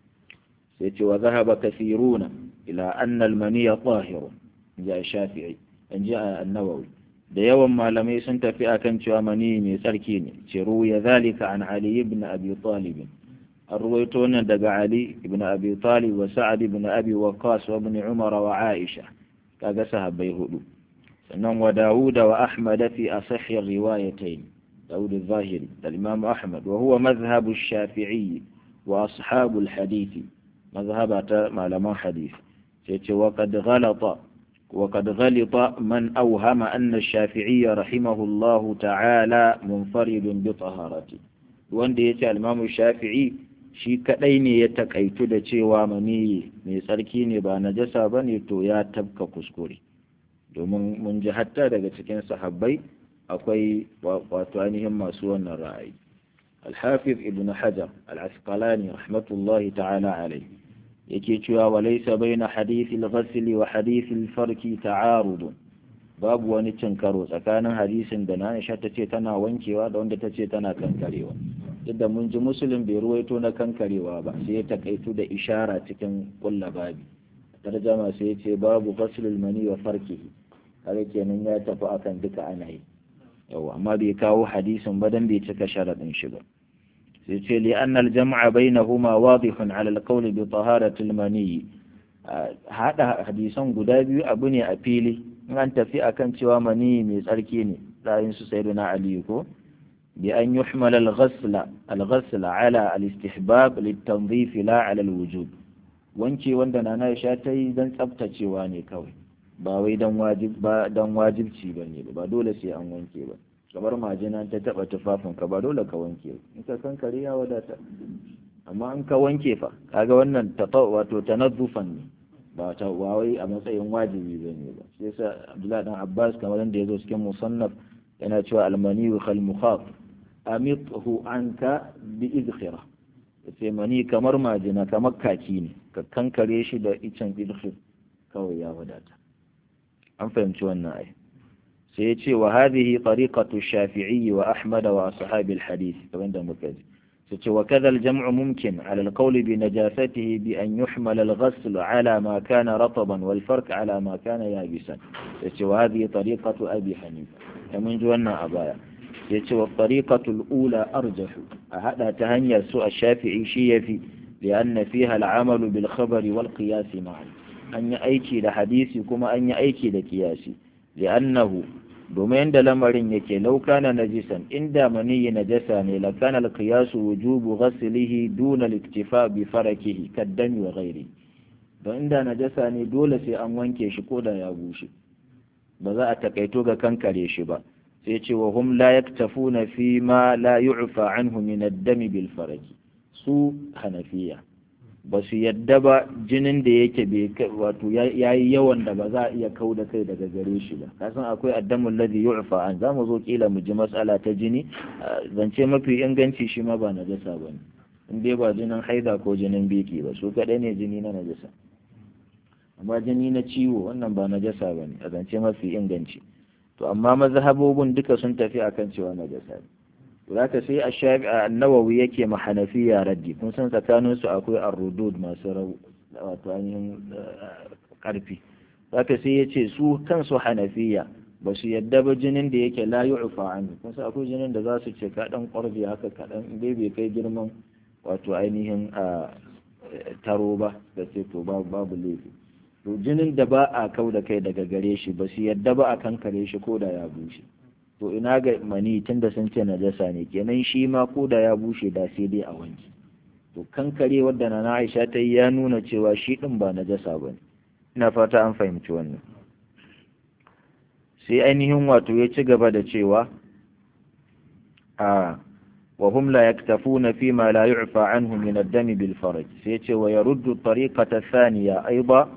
sai ce wa zahaba kasiruna ila anna almaniya tahiru in ji shafi'i in ji annawawi da yawan malamai sun tafi akan cewa mani mai tsarki ne ce ya zalika an ali ibn abi talib an ruwaito nan daga ali ibn abi talib wa sa'ad ibn abi waqqas wa ibn umar wa aisha kaga sahabbai hudu sannan wa Dawuda wa Ahmad fi asahhi riwayatayn Dawud al-Zahiri da Imam Ahmad wa huwa madhhab ash-Shafi'i wa ashab al-hadith madhhabata malaman hadith sai ce wa qad ghalata wa qad ghalita man awhama anna ash-Shafi'i rahimahullah ta'ala munfaridun bi taharati wanda yace al-Imam Shafi'i shi kadai ne ya takaitu da cewa mani mai tsarki ne ba najasa bane to ya tabka kuskure domin mun ji hatta daga cikin sahabbai akwai wato ainihin masu wannan ra'ayi alhafiz ibn hajar al-asqalani rahmatullahi ta'ala alai yake cewa wa laysa baina hadith al-ghasl wa hadith al-farki ta'arud babu wani cin karo tsakanin hadisin da na Aisha tace tana wankewa da wanda tace tana kankarewa duk mun ji muslim bai ruwaito na kankarewa ba sai ya takaitu da ishara cikin kulla babi tarjama sai ya ce babu ghaslul mani wa farkihi kaga kenan ya tafi akan duka ana yi yawa amma bai kawo hadisin ba dan bai cika sharadin shi ba sai ce li anna al jam'a bainahuma wadihun ala al qawl bi taharati al mani hada hadisan guda biyu abu ne a fili in an tafi akan cewa mani mai tsarki ne ra'ayin su sayyiduna ali ko bi an yuhmal al ghasla al ghasla ala al istihbab lit tanzif la ala al wujub wanke wanda nana Aisha ta yi dan tsaftacewa ne kawai ba wai dan wajib ba dan wajibci bane ba dole sai an wanke ba kamar majina ta taba tufafin ka ba dole ka wanke in ka kankare ya wadata amma in ka wanke fa kaga wannan wato tanazzufan ne ba ta wawai a matsayin wajibi bane ba shi yasa Abdullahi dan Abbas kamar da yazo cikin musannaf yana cewa almani khal mukhaf amithu anka bi idkhira yace mani kamar majina kamar kaki ne ka kankare shi da icen idkhir kawai ya wadata an fahimci wannan ai sai ya ce wa hadhihi tariqatu shafi'i wa ahmad wa ashabi alhadith kamar da muka ji sai ce wa kadha aljam'u mumkin ala alqawl bi najasatihi bi an yuhmal alghasl ala ma kana rataban wal farq ala ma kana yabisan sai ce wa hadhihi tariqatu abi hanifa ya mun ji wannan a baya sai ce wa tariqatu alula arjahu a hada ta hanyar su a shafi'i shi yafi لأن فيها العمل بالخبر والقياس معا أن يأيكي لحديث كما أن يأيكي لكياسي لأنه domin da lamarin yake laukana najisan inda maniyi najasa ne lakana alqiyasu wujubu ghaslihi duna al-iktifa bi farakihi kaddami wa ghairi don inda najasa ne dole sai an wanke shi ko da ya bushe ba za a takaito ga kankare shi ba sai ce wa hum la yaktafuna fi ma la yu'fa anhu min ad-dami bil faraki su hanafiya ba su yadda ba jinin da yake wato ya yi yawan da ba za a iya kau da kai daga gare shi ba kasan akwai addamun ladhi yu'fa an za mu zo kila mu ji matsala ta jini zance mafi inganci shi ma ba najasa ba ne in dai ba jinin haida ko jinin biki ba su kaɗai ne jini na najasa amma jini na ciwo wannan ba najasa ba ne a zance mafi inganci to amma mazhabobin duka sun tafi akan cewa najasa ne zaka sai a shafi a nawawi yake ma hanafiya raddi kun san tsakanin su akwai ar-rudud masu rau wato ainihin karfi zaka sai ya ce su kansu hanafiya ba su yadda ba jinin da yake la yu'fa anhu kun san akwai jinin da za su ce ka dan ƙwarbi haka kaɗan dai bai kai girman wato ainihin a taro ba da ce to babu laifi to jinin da ba a kau da kai daga gare shi ba su yadda ba a kankare shi ko da ya bushe to ina ga mani tun da sun ce najasa ne kenan shi ma ko da ya bushe da sai dai a wanki to kankare wadda na Aisha ta yi ya nuna cewa shi din ba najasa ba ne ina fata an fahimci wannan sai ainihin wato ya ci gaba da cewa a wa hum la yaktafuna fi ma la yu'fa anhu min ad-dami bil farj sai ya ce wa yaruddu tariqata thaniya aiba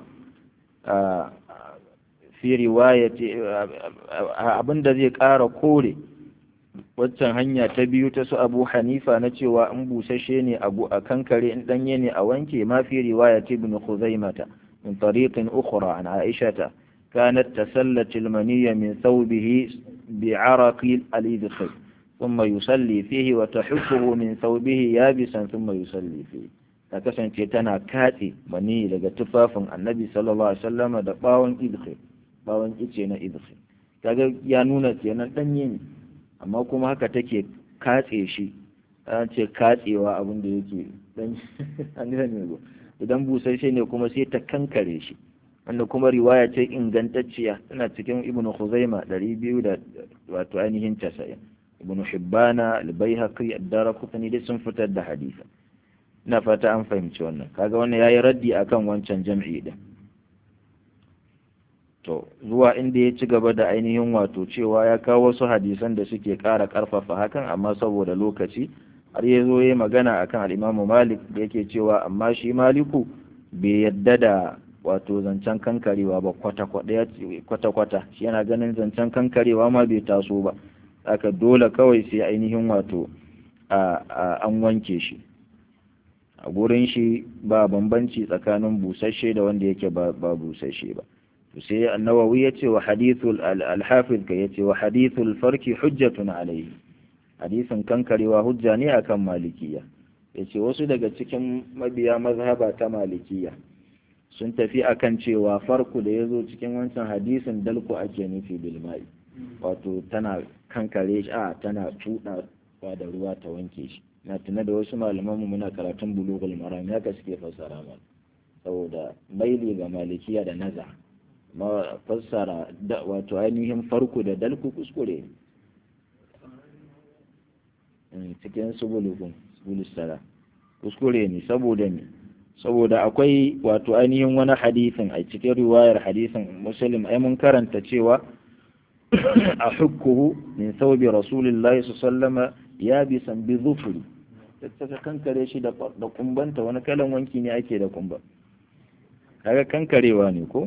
fi riwayati abinda zai ƙara kore waccan hanya ta biyu ta su abu hanifa na cewa in busashe ne abu a kankare in danye ne a wanke ma fi riwayati ibn khuzaimata min tariqin ukhra an aishata كانت تسلت المنية من ثوبه بعرق الإذخر ثم يصلي فيه وتحفه من ثوبه يابسا ثم يصلي فيه ta kasance tana katse mani daga tufafin annabi sallallahu alaihi wasallam da bawon idkhir bawon ice na idkhir kaga ya nuna kenan danye ne amma kuma haka take katse shi an ce katsewa abin da yake dan an ne idan busasshe ne kuma sai ta kankare shi wanda kuma riwaya ce ingantacciya tana cikin ibnu khuzaima 200 da wato ainihin 90 ibnu hibbana al-baihaqi ad-darqutni dai sun fitar da hadisi ina fata an fahimci wannan kaga wannan yayi raddi akan wancan jam'i din to zuwa inda ya ci gaba da ainihin wato cewa ya kawo wasu hadisan da suke ƙara ƙarfafa hakan amma saboda lokaci har ya zo ya magana akan al-Imam Malik da yake cewa amma shi Maliku bai yadda da wato zancen kankarewa ba kwata-kwata shi yana ganin zancen kankarewa ma bai taso ba aka dole kawai sai ainihin wato an wanke shi a gurin shi ba bambanci tsakanin busasshe da wanda yake ba busasshe ba sai annawawi ya ce wa hadithul alhafiz ka ya ce wa hadithul farki hujjatun alaihi hadisin kankarewa hujja ne akan malikiya ya ce wasu daga cikin mabiya mazhaba ta malikiya sun tafi akan cewa farko da ya zo cikin wancan hadisin dalku ake nufi bilmai wato tana kankare shi a tana tuɗawa da ruwa ta wanke shi na tuna da wasu malamanmu muna karatun bulugul maram ya suke fassara mana saboda maili ga malikiya da naza ma fassara da wato ainihin farko da dalku kuskure cikin su bulugun bulusara kuskure ne saboda ne saboda akwai wato ainihin wani hadisin a cikin riwayar hadisin muslim ai mun karanta cewa ahukkuhu min thawbi rasulillahi sallallahu ya bi san bi dhufri ta kankare shi da kumbanta wani kalan wanki ne ake da kumba kaga kankarewa ne ko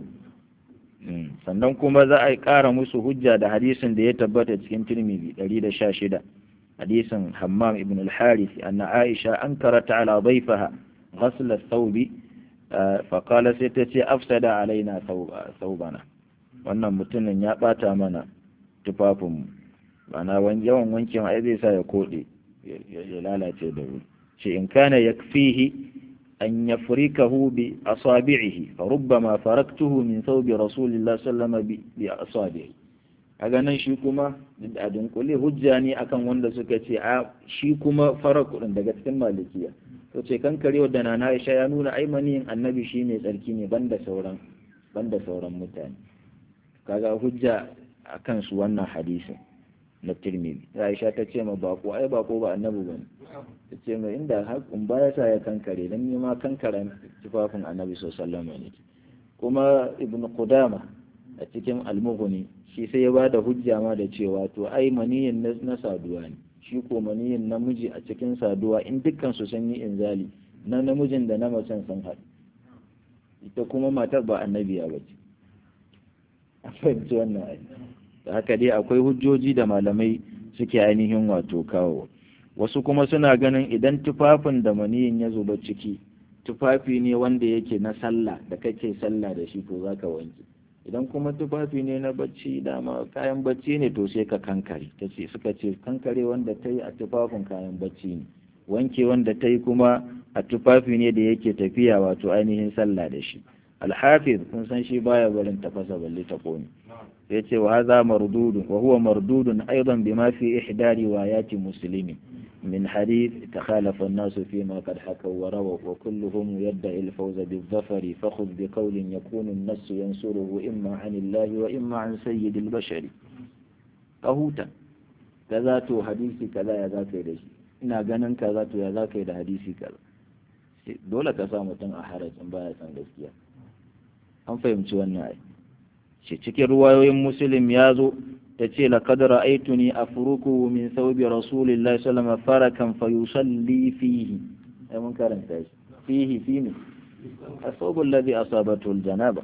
sannan kuma za a ƙara musu hujja da hadisin da ya tabbata cikin tirmidhi 116 hadisin hammam ibn al-harith anna aisha ankarat ala dhayfaha ghasl ath-thawbi fa qala sai ta ce afsada alaina thawbana wannan mutumin ya bata mana tufafinmu bana yawan wankin ai zai sa ya kode ya lalace da wuri shi in kana yakfihi أن يفركه بأصابعه فربما فركته من ثوب رسول الله صلى الله عليه وسلم بأصابعه aga nan shi kuma a dunkule hujja ne akan wanda suka ce a shi kuma faraku din daga cikin malikiya to ce kan kare da nana Aisha ya nuna ai maniyin annabi shi ne tsarki ne banda sauran banda sauran mutane kaga hujja akan su wannan hadisin na Tirmidhi Aisha ta ce ma bako ai bako ba annabi bane ta ce mai inda haƙun baya sa ya kankare don nema kankara tufafin annabi sallallahu ne kuma ibn qudama a cikin almughni shi sai ya bada hujja ma da cewa to ai maniyin na saduwa ne shi ko maniyin namiji a cikin saduwa in dukkan su sun yi inzali na namijin da na macen sun haɗu ita kuma matar ba annabiya ba ce a fahimci wannan ai da haka dai akwai hujjoji da malamai suke ainihin wato kawo wasu kuma suna ganin idan tufafin da maniyin ya zuba ciki tufafi ne wanda yake na sallah da kake sallah da shi to zaka wanke idan kuma tufafi ne na bacci dama kayan bacci ne to sai ka kankare ta ce suka ce kankare wanda ta yi a tufafin kayan bacci ne wanke wanda ta yi kuma a tufafi ne da yake tafiya wato ainihin sallah da shi alhafiz kun san shi baya barin tafasa balle ta kone ya ce wa haza mardudun wa huwa mardudun aidan bima fi ihda riwayati muslimin من حديث تخالف الناس فيما قد حكوا ورووا وكلهم يدعي الفوز بالظفر فخذ بقول يكون النص ينصره إما عن الله وإما عن سيد البشر قهوتا كذا تو حديثي كذا يا ذاك يدش ina ganin kaza to ya zaka yi da hadisi kaza dole ka sa mutum a harajin baya san gaskiya an fahimci wannan ai shi cikin ruwayoyin muslim ya zo ta ce laqad ra'aytuni afruku min thawbi rasulillahi sallallahu alaihi wasallam farakan fayusalli fihi ai mun karanta shi fihi fi ne الثوب الذي أصابته الجنابة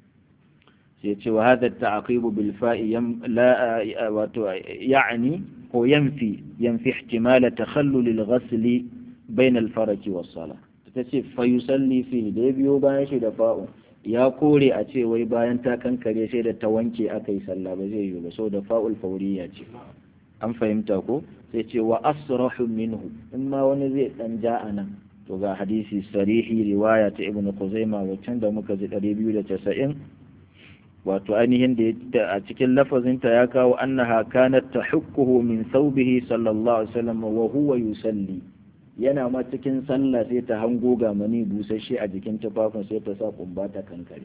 سيتي وهذا التعقيب بالفاء يم لا يعني هو ينفي ينفي احتمال تخلل الغسل بين الفرج والصلاة تتسي فيصلي فيه ديبيو بايشي دفاؤه ya kore a ce wai bayan ta kankare sai da ta wanke aka yi sallah ba zai yi ba so da fa'ul fauriya ce an fahimta ko sai ce wa asrahu minhu in ma wani zai dan ja a nan to ga hadisi sarihi riwaya ta ibnu kuzaima waccan da muka ji 290 wato ainihin da a cikin lafazinta ya kawo annaha kanat tahukkuhu min thawbihi sallallahu alaihi wasallam wa huwa yusalli yana ma cikin sallah sai ta hango ga mani busasshe a jikin tufafin sai ta sa kumba ta kankare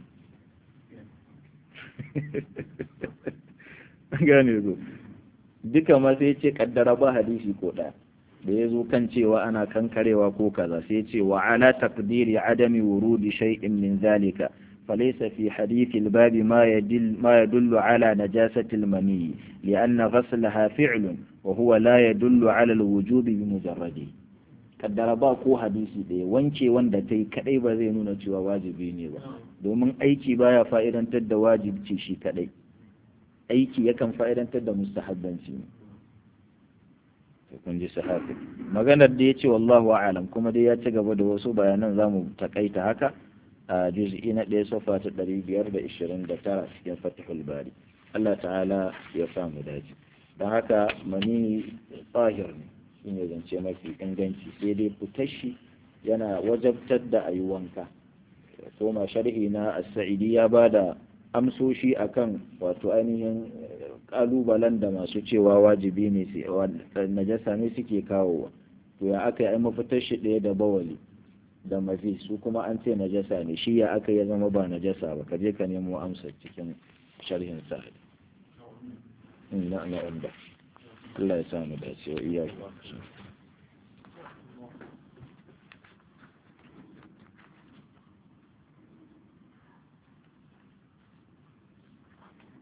gane zo duka ma sai ce kaddara ba hadisi ko ɗaya da ya zo kan cewa ana kankarewa ko kaza sai ce wa ala taqdiri adami wurudi shay'in min zalika فليس في حديث الباب ما يدل ما يدل على نجاسة المني لأن غسلها فعل وهو لا يدل على الوجوب بمجرده kaddara ba ko hadisi ɗaya wanke wanda ta yi kaɗai ba zai nuna cewa wajibi ne ba domin aiki baya fa'idantar da wajibci shi kaɗai aiki yakan fa'idantar da mustahabbanci ne kun ji sahafi maganar da ya ce wallahu a'lam kuma dai ya ci gaba da wasu bayanan zamu takaita haka a juz'i na ɗaya sofa ta ɗari biyar da ishirin da tara cikin fatihul bari Allah ta'ala ya samu dace don haka mani tsahir ne shine zance mafi inganci sai dai fitashi yana wajabtar da ayi wanka koma sharhi na as-sa'idi ya bada amsoshi akan wato ainihin kalubalen da masu cewa wajibi ne sai najasa ne suke kawowa to ya aka yi mafitar shi ɗaya da bawali da mafi su kuma an ce najasa ne shi ya aka ya zama ba najasa ba ka je ka nemo amsa cikin sharhin sa'adi na na Allah ya samu dace wa iyaku